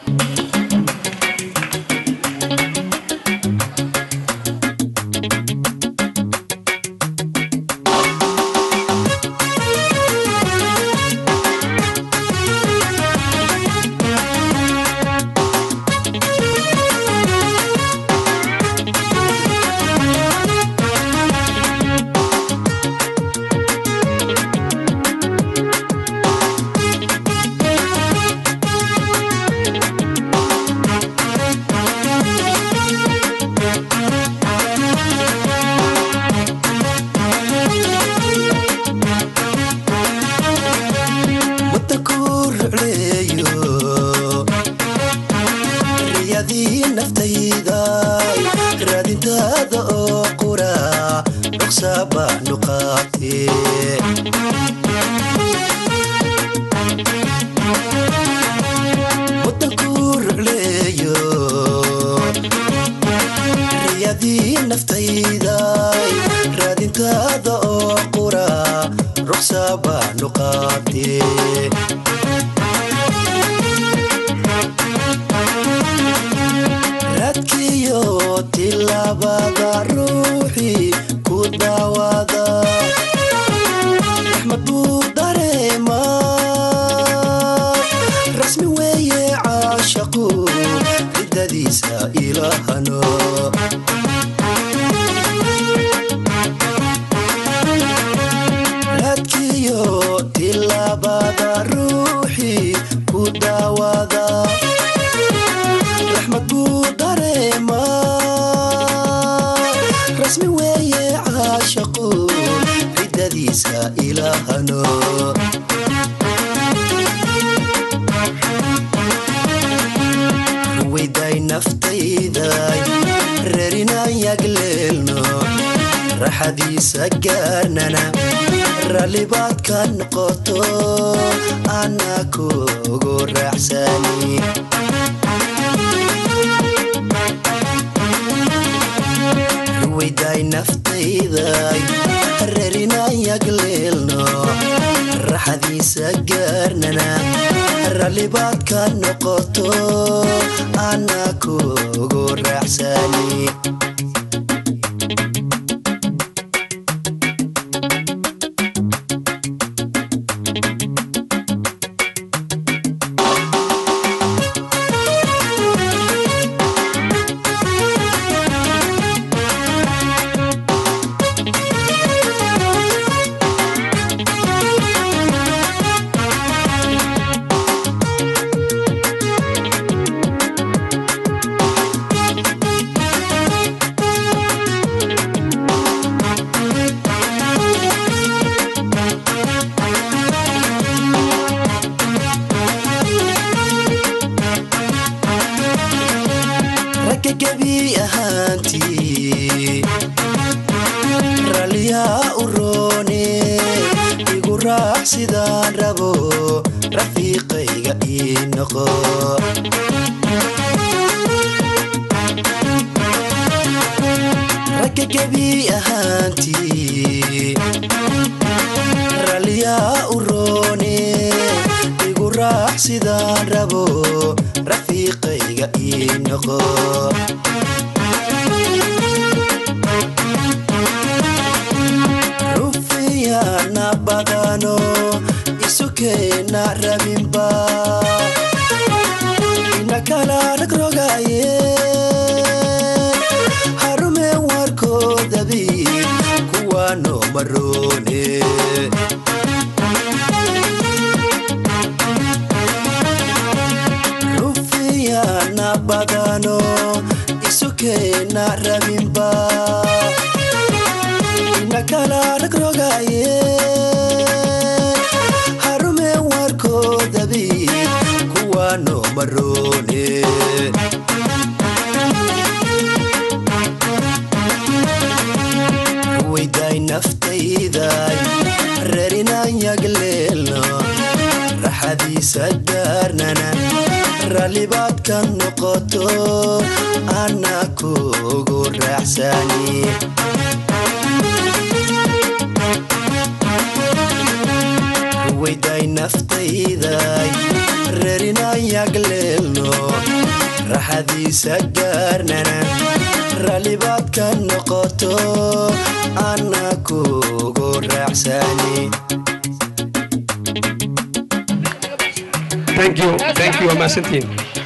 mudda ku rucleeyo riyadii naftayda raadintaada oo qura dhoksa baanu qaatee mudda ku rucleeyo riyadii naftayda raadintaada oo qura ruqsa baanu qaatee raadkiyo tilaabada ruuxii ku daawada raxmad buu dareemaa rasmi weeye caashaqu ciddadiisa ilaahano raadkiyo tilaabada ruuxii ku daawada raxmad buu dareemaa rasmi weeye caashaqu ciddadiisa ilaahano ruwayday naftayday reerinaan yagleelno raxadiisa gaarnana rallibaad ka noqoto ana kugu raaxsani ruwayday naftayday reerinaan yagleelno raxadiisa gaarnana rallibaad ka noqoto ana kugu raaxsani ragga gebi ahaantii ralliyaa u roone igu raax sidaan rabo rafiiqayga ii noqo ragga gebi ahaantii ralliyaa u roone igu raax sidaan rabo rafiiqayga ii noqo rufiyana badano isukeena rabinba ina kala ragrogaye harume warkoodabi kuwaano maroone rufiyana badano isukeena rabinba ina kala ragrogaye harume warkoodabi kuwaano maroone ruwayday naftayday reerinaan yagleelno raxadiisa gaarnana rallibaad ka noqoto ana kugu raaxsani weyday naftayday reerinayagleelno raxadiisa gaarnana rallibaad ka noqoto ana kugu raacsani thank you thank you waa mahadsantihiin